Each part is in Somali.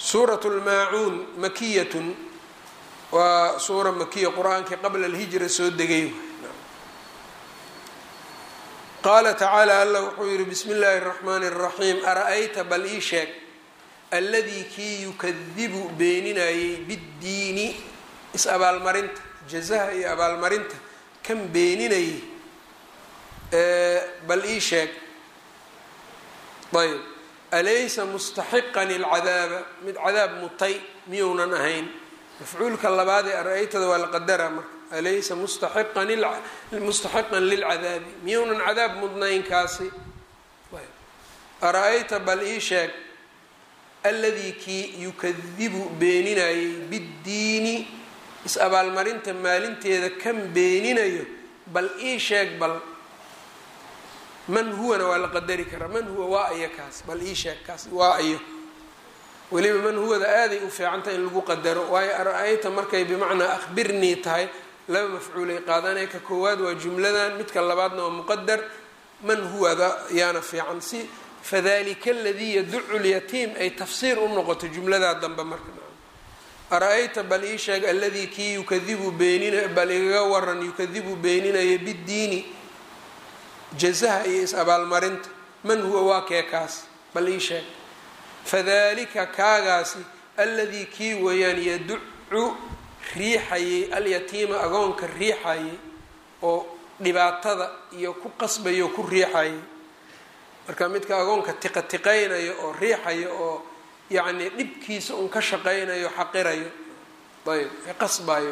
suurat lmaacuun makiyatun waa suura makiya qur-aankii qabla alhijra soo degay qaala tacaala allah wuxuu yihi bismi illaahi اraxmaani اraxiim ara-ayta bal ii sheeg alladii kii yukadibu beeninayay biddiini is-abaalmarinta jazaha iyo abaalmarinta kan beeninayay bal ii sheeg ayb alaysa mustaxiqan ilcadaaba mid cadaab mutay miyounan ahayn mafcuulka labaad ee ara-aytada waa la qadara marka alaysa mustaxiqan mustaxiqan lilcadaabi miyounan cadaab mudnayn kaasi ara-ayta bal ii sheeg alladii kii yukadibu beeninayay biddiini is-abaalmarinta maalinteeda kan beeninayo bal ii sheeg bal man huwana waa la qadari karaa man huwa waa ayo kaas bal ii sheeg kaas waa ayo weliba man huwada aaday u fiicantah in lagu qadaro waayo ara-ayta markay bimacnaa akhbirnii tahay laba mafcuulay qaadanaya ka koowaad waa jumladan midka labaadna waa muqadar man huwada yaana fiican si fadalika aladii yaducu lyatiim ay tafsiir u noqoto jumladaa dambe marka ara-ayta bal ii sheeg alladii kii yukadibu beenina bal igaga waran yukadibu beeninaya biddiini jazaha iyo is-abaalmarinta man huwa waa kee kaas bal ii sheeg fadalika kaagaasi alladii kii weeyaan yaducu riixayay alyatiima agoonka riixayay oo dhibaatada iyo ku qasbayo ku riixayay marka midka agoonka tiqa tiqaynayo oo riixayo oo yacnii dhibkiisa un ka shaqaynayo xaqirayo ayb qasbayo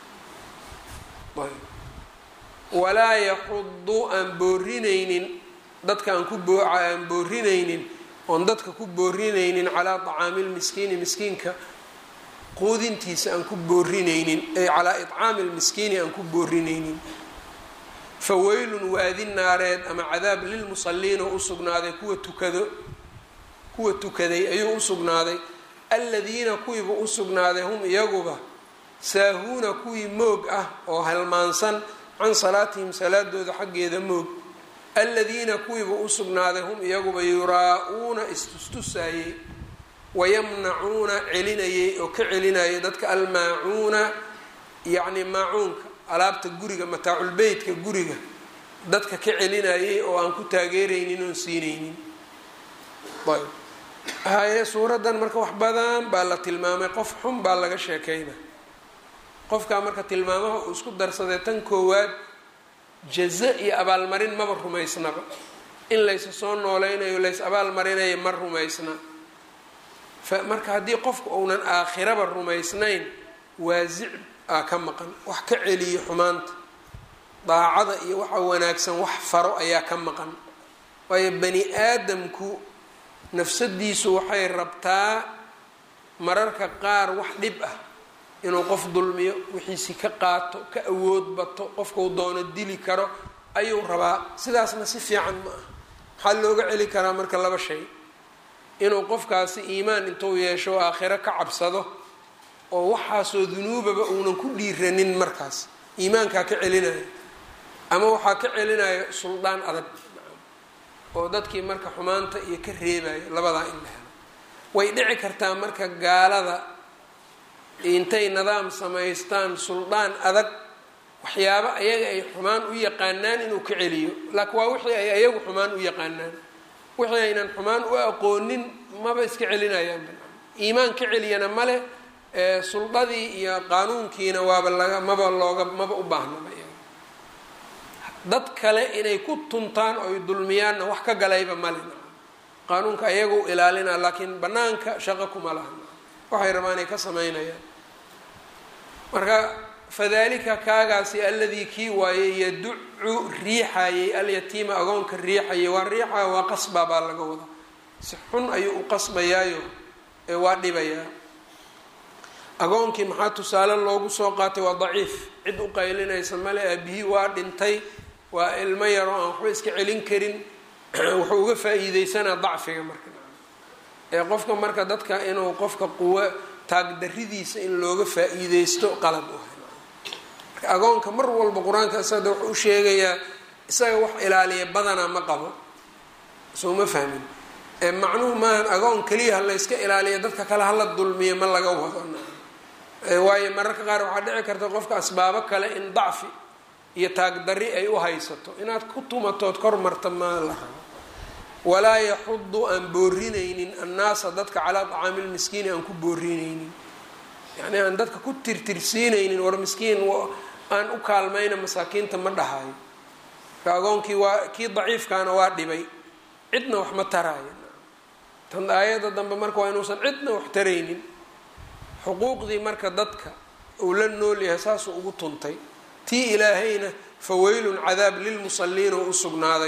ayb walaa yaxudu aan boorinaynin dadka aan ku boo aan boorinaynin oon dadka ku boorinaynin calaa طacaami lmiskiini miskiinka quudintiisa aan ku boorinaynin ay calaa iطcaami lmiskiini aan ku boorinaynin faweylun waadi naareed ama cadaab lilmusaliina u usugnaaday kuwa tukado kuwa tukaday ayuu usugnaaday aladiina kuwiiba usugnaaday hum iyaguba saahuuna kuwii moog ah oo halmaansan can salaatihim salaadooda xaggeeda moog aladiina kuwiiba usugnaaday hum iyaguba yuraa-uuna istustusayey wayamnacuuna celinayay oo ka celinayay dadka almaacuuna yacni maacuunka alaabta guriga mataaculbeytka guriga dadka ka celinayay oo aan ku taageeraynin oon siinaynin ayb haye suuraddan marka wax badan baa la tilmaamay qof xun baa laga sheekeyna qofkaa marka tilmaamaha uu isku darsaday tan koowaad jaza iyo abaalmarin maba rumaysnaba in laysa soo nooleynayo lays abaalmarinayo ma rumaysna marka haddii qofku uunan aakhiraba rumaysnayn waasic aa ka maqan wax ka celiyo xumaanta daacada iyo waxa wanaagsan wax faro ayaa ka maqan waayo bani aadamku nafsadiisu waxay rabtaa mararka qaar wax dhib ah inuu qof dulmiyo wixiisi ka qaato ka awood bato qofkau doono dili karo ayuu rabaa sidaasna si fiican ma ah maxaa looga celi karaa marka laba shay inuu qofkaasi iimaan intuu yeesho aakhiro ka cabsado oo waxaasoo dunuubaba uunan ku dhiiranin markaas iimaankaa ka celinayo ama waxaa ka celinayo suldaan adag oo dadkii marka xumaanta iyo ka reebayo labadaa in la helo way dhici kartaa marka gaalada intay nidaam samaystaan suldaan adag waxyaabo ayaga ay xumaan u yaqaanaan inuu ka celiyo laakiin waa wixii ay ayagu xumaan u yaqaanaan wixii aynan xumaan u aqoonin maba iska celinayaan iimaan ka celiyana male suldadii iyo qaanuunkiina waaba laga maba looga maba u baahnaba dad kale inay ku tuntaan oy dulmiyaanna wax ka galayba male qaanuunka ayagu ilaalina laakiin banaanka shaqo kuma laha waxay rabaan ay ka samaynayaan marka fadalika kaagaasi alladii kii waaye yaducu riixayay alyatiima agoonka riixayay waa riixaya waa qasba baa laga wadaa si xun ayuu u qasbayaayo ee waa dhibayaa agoonkii maxaa tusaale loogu soo qaatay waa daciif cid u qaylinaysa male aabihii waa dhintay waa ilmo yaroo aan waxba iska celin karin wuxuu uga faa-iideysanaa dacfiga marka ee qofka marka dadka inuu qofka quwo taagdaridiisa in looga faa-iideysto qalad u hay marka agoonka mar walba qur-aanka isada wuxuu u sheegayaa isaga wax ilaaliya badanaa ma qabo soo ma fahmin macnuhu maahan agoon keliya ha layska ilaaliya dadka kale hala dulmiya ma laga wado waayo mararka qaar waxaa dhici karta qofka asbaabo kale in dacfi iyo taagdarri ay u haysato inaad ku tumatood kor marta ma la rabo walaa yaxudu aan boorinaynin annaasa dadka calaa tacaami lmiskiini aan ku boorinaynin yacni aan dadka ku tirtirsiinaynin war miskiin aan u kaalmayna masaakiinta ma dhahayo ka agoonkii waa kii daciifkaana waa dhibay cidna wax ma taraayo tan aayadda dambe marka waa inuusan cidna wax taraynin xuquuqdii marka dadka uu la nool yahay saasuu ugu tuntay tii ilaahayna faweylun cadaab lilmusaliina u usugnaaday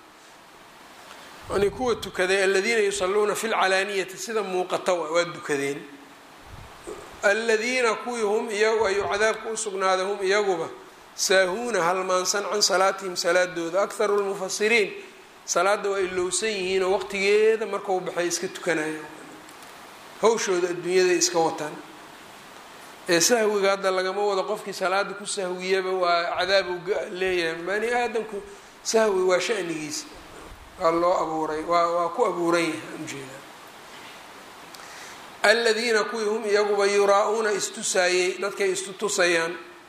yani kuwa tukaday aladiina yusaluuna fi lcalaaniyati sida muuqata waa dukadeen aladiina kuwii hum iyagu ayuu cadaabka usugnaaday hum iyaguba saahuuna halmaansan can salaatihim salaadooda akharu lmufasiriin salaada waa ilowsan yihiinoo waqtigeeda markau baxay iska tukanayaan hawshooda adduunyada iska wataan ee sahwiga hadda lagama wado qofkii salaada ku sahwiyaba waa cadaab u leeyahay bani aadamku sahwi waa shanigiisa waa loo abuuray waa waa ku abuuran yahay ujeeda aladiina kuwii hum iyaguba yuraa-uuna istusaayey dadkay istutusayaan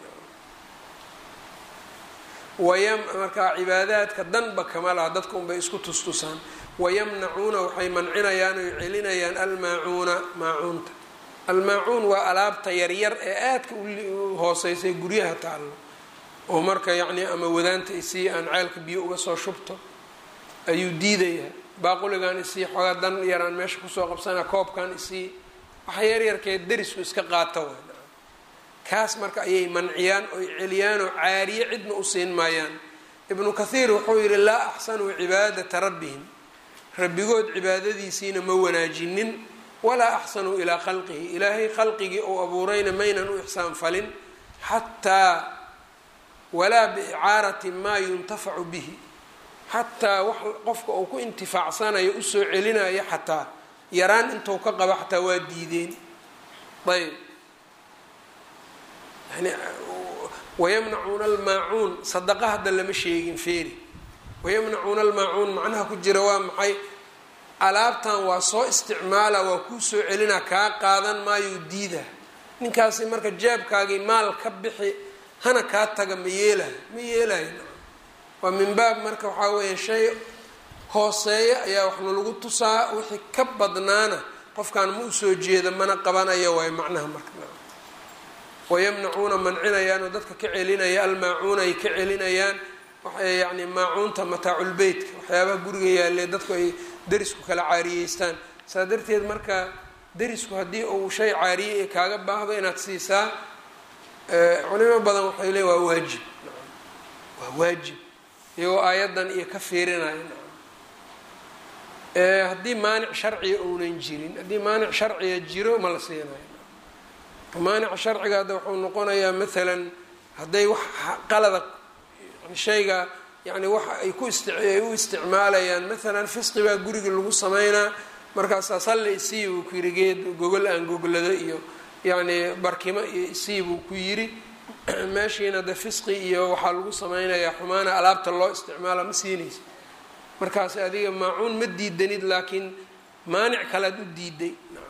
wayam markaa cibaadaadka danba kama laha dadka unbay isku tustusaan wayamnacuuna waxay mancinayaan oy celinayaan almaacuuna maacuunta almaacuun waa alaabta yaryar ee aadka u hooseysay guryaha taallo oo marka yacni ama wadaanta isii aan ceelka biyo uga soo shubto ayuu diidayaa baaquligan isii xoogaa dan yaraan meesha kusoo qabsana koobkan isii waxa yaryarkee darisku iska qaata w kaas marka ayay manciyaan oy celiyaanoo caariye cidna u siin maayaan ibnu kathiir wuxuu yidhi laa axsanuu cibaadata rabbihim rabbigood cibaadadiisiina ma wanaajinin walaa axsanuu ilaa khalqihi ilaahay khalqigii uu abuurayna maynan u ixsaan falin xataa walaa biicaarati maa yuntafacu bihi xataa wax qofka uu ku intifaacsanayo usoo celinayo xataa yaraan intuu ka qaba xataa waa diideen ayb yani wayamnacuuna almaacuun sadaqa hadda lama sheegin feeri wayamnacuuna almaacuun macnaha ku jira waa maxay alaabtan waa soo isticmaala waa kuu soo celina kaa qaadan maayo diida ninkaasi marka jaabkaagii maal ka bixi hana kaa taga ma yeelayo ma yeelayo waa min baab marka waxaa weeya shay hooseeya ayaa waxna lagu tusaa wixii ka badnaana qofkan ma usoo jeeda mana qabanayo waay macnaha marka wayamnacuuna mancinayaan oo dadka ka celinaya almaacuuna ay ka celinayaan waxay yacni maacuunta mataaculbeytka waxyaabaha guriga yaalee dadku ay derisku kala caariyeystaan saa darteed marka derisku haddii uu shay caariye ee kaaga baahdo inaad siisaa culimo badan waxay leeyn waa waajib waa waajib iyagoo aayaddan iyo ka fiirinaya haddii maanic sharciga uunan jirin haddii maanic sharciga jiro ma la siinayo maanica sharciga hadda wuxuu noqonayaa maalan hadday wax qalada shayga yani wax ay ku ist ay u isticmaalayaan maalan fisqi baa guriga lagu sameynaa markaasaa salli isii buu ku yiri geed gogol aan goglado iyo yacni barkimo iyo isii buu ku yiri meeshiina de fisqi iyo waxaa lagu sameynayaa xumaana alaabta loo isticmaala ma siinaysa markaas adiga maacuun ma diidanid laakiin maanic kalead u diiday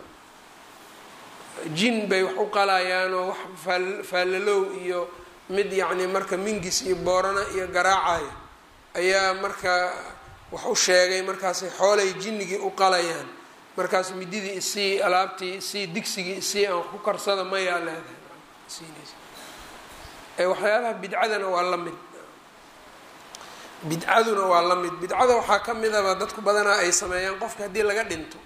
jin bay wax u qalayaanoo wax faallalow iyo mid yacni marka mingis iyo boorana iyo garaacayo ayaa marka wax u sheegay markaasay xoolay jinnigii u qalayaan markaas mididii isii alaabtii isii digsigii isii aan ku karsada mayaa leedahay waxyaabaha bidcadana waa la mid bidcaduna waa la mid bidcada waxaa ka midaba dadku badanaa ay sameeyaan qofka haddii laga dhinto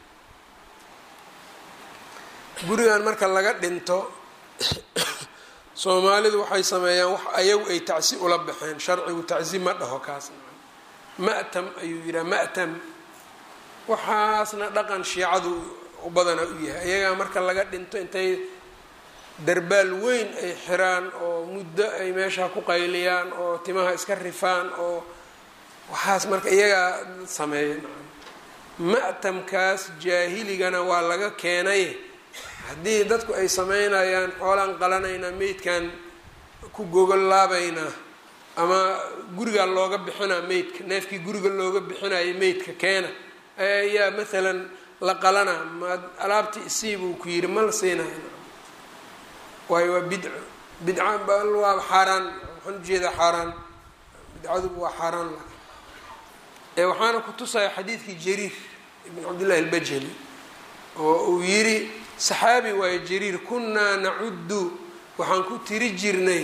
gurigan marka laga dhinto soomaalidu waxay sameeyaan wax ayagu ay tacsi ula baxeen sharcigu tacsi ma dhaho kaas ma'tam ayuu yidhaha ma'tam waxaasna dhaqan shiicadu u badana u yahay ayagaa marka laga dhinto intay darbaal weyn ay xiraan oo muddo ay meesha ku qayliyaan oo timaha iska rifaan oo waxaas marka iyagaa sameeya ma'tamkaas jaahiligana waa laga keenay haddii dadku ay sameynayaan xoolaan qalanaynaa meydkan ku gogol laabaynaa ama gurigaa looga bixinaa meydka neefkii guriga looga bixinayo meydka keena ayaa maalan la qalana maad alaabtii isii buu ku yidhi ma la siinayo waayo waa bidco bidca waa xaaraan waxaan ujeedaa xaaraan bidcaduba waa xaaraan ee waxaana ku tusaya xadiidkii jariir ibn cabdillahi albajali oo uu yidhi saxaabi waayo jariir kunnaa nacuddu waxaan ku tiri jirnay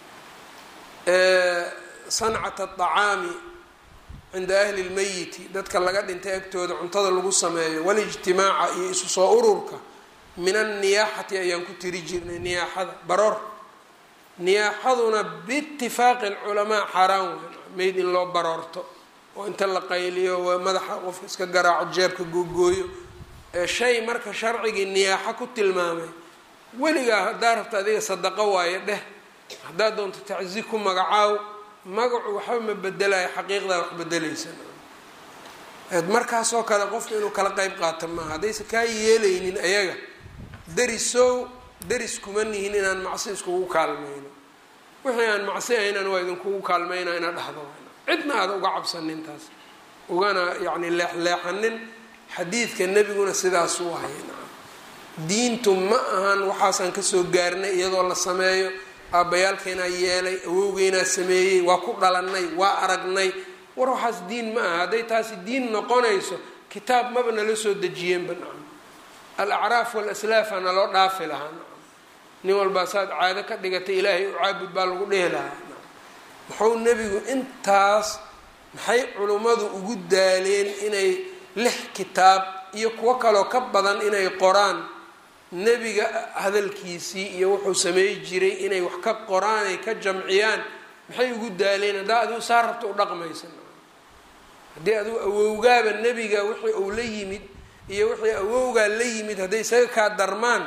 sancata aطacaami cinda ahli lmeyiti dadka laga dhintay agtooda cuntada lagu sameeyo walijtimaaca iyo isu soo ururka min anniyaaxati ayaan ku tiri jirnay niyaaxada baroor niyaaxaduna biitifaaqi alculamaa xaaraan wey meyd in loo baroorto oo inta la qayliyo madaxa qofka iska garaaco jeebka googooyo shay marka sharcigii niyaaxo ku tilmaamay weligaa haddaa rabta adiga sadaqo waayo dheh haddaad doonto tacsi ku magacaaw magacu waxba ma bedelayo xaqiiqdaa wax bedelaysa markaasoo kale qofka inuu kala qeyb qaato maaha haddaysan kaa yeelaynin ayaga darisow daris kuma nihin inaan macsi iskugu kaalmayno wixii aan macsi ahaynan waa idinkugu kaalmayna inaad dhahdo cidna aada uga cabsanin taas ugana yacni leexleexanin xadiidka nebiguna sidaas u ahay diintu ma ahan waxaasaan kasoo gaarnay iyadoo la sameeyo aabbayaalkeenaa yeelay awowgeynaa sameeyey waa ku dhalannay waa aragnay war waxaas diin ma aha hadday taasi diin noqonayso kitaab maba nala soo dejiyeenba nacam alacraaf walaslaafa naloo dhaafi lahaa nacam nin walbaa saad caado ka dhigatay ilaahay u caabud baa lagu dhehi lahaa muxuu nebigu intaas maxay culimmadu ugu daaleen inay lix kitaab iyo kuwo kaloo ka badan inay qoraan nebiga hadalkiisii iyo wuxuu sameey jiray inay wax ka qoraan ay ka jamciyaan maxay ugu daaleen haddaa adigu saa rabta u dhaqmaysa haddii adigu awowgaaba nebiga wixii uu la yimid iyo wixii awowgaa la yimid hadday isaga kaa darmaan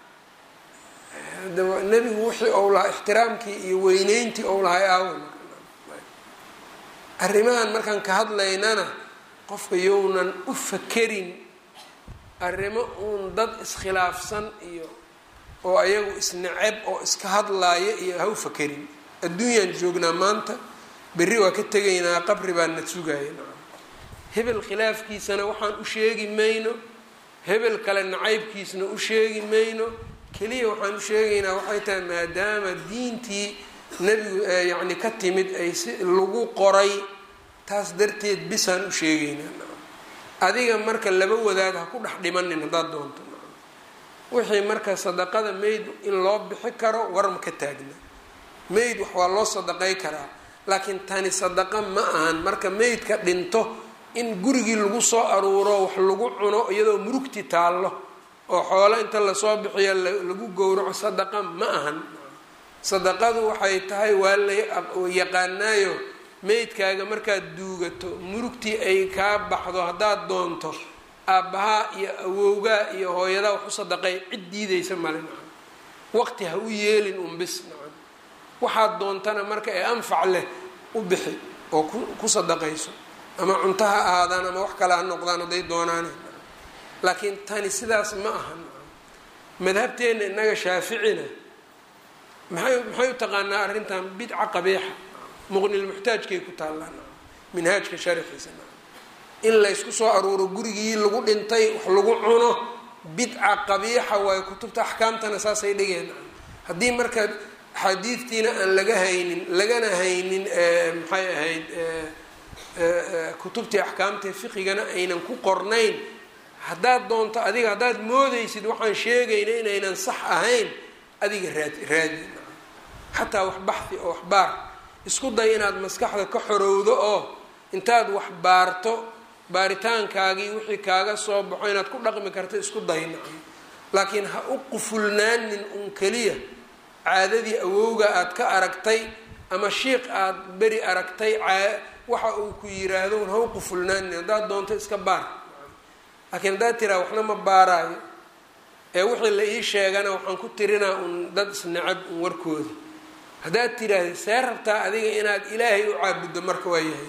nebigu wixii ou lahaa ixtiraamkii iyo weyneyntii ou lahay aawa arrimahan markaan ka hadlaynana qofka yownan u fakerin arrimo uun dad iskhilaafsan iyo oo ayagu isnaceb oo iska hadlaaya iyo ha u fakerin adduunyaan joognaa maanta berri waa ka tegaynaa qabri baan na sugaya hebel khilaafkiisana waxaan u sheegi mayno hebel kale nacaybkiisna u sheegi mayno keliya waxaan u sheegaynaa waxay tahay maadaama diintii nebigu yacni ka timid ay si lagu qoray taas darteed bisaan u sheegaynaa adiga marka laba wadaad ha ku dhex dhimanin haddaad doonto wixii marka sadaqada mayd in loo bixi karo war ma ka taagna mayd wax waa loo sadaqay karaa laakiin tani sadaqa ma ahan marka maydka dhinto in gurigii lagu soo aruuro wax lagu cuno iyadoo murugti taallo oo xoolo inta lasoo bixiyo lagu gowraco sadaqa ma ahan sadaqadu waxay tahay waa la yaqaanaayo meydkaaga markaad duugato murugtii ay kaa baxdo haddaad doonto aabbahaa iyo awowgaa iyo hooyadaa wax u sadaqay cid diidaysa male nacam waqti ha u yeelin unbis nacam waxaad doontana marka ee anfac leh u bixi oo ku sadaqayso ama cunto ha ahaadaan ama wax kale ha noqdaan hadday doonaan laakiin tani sidaas ma aha madhabteenna innaga shaaficina maxay maxay u taqaanaa arrintan bidca qabiixa muqnilmuxtaajkay ku taallaan minhaajka sharxiisa in laysku soo aruuro gurigii lagu dhintay wax lagu cuno bidca qabiixa waayo kutubta axkaamtana saasay dhigeen haddii marka axaadiidtiina aan laga haynin lagana haynin maxay ahayd kutubtii axkaamta fiqigana aynan ku qornayn haddaad doonto adiga haddaad moodaysid waxaan sheegayna inaynan sax ahayn adiga raad raadi xataa wax baxdi oo wax baar isku day inaad maskaxda ka xorowdo oo intaad wax baarto baaritaankaagii wixii kaaga soo baxo inaad ku dhaqmi karto isku dayna laakiin ha u qufulnaanin un keliya caadadii awowga aad ka aragtay ama shiiq aad beri aragtay waxa uu ku yiraahdo un ha u qufulnaanin haddaad doonto iska baar laakiin haddaad tiraa waxna ma baaraayo ee wixii la ii sheegana waxaan ku tirinaa un dad isnacab un warkooda haddaad tiraahda see rabtaa adiga inaad ilaahay u caabuddo marka waa yahay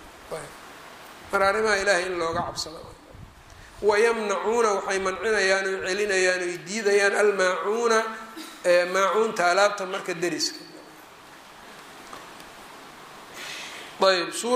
mar arrimaha ilaahay in looga cabsado wayamnacuuna waxay mancinayaan oy celinayaan oy diidayaan almaacuuna maacuunta alaabta marka deriska ayb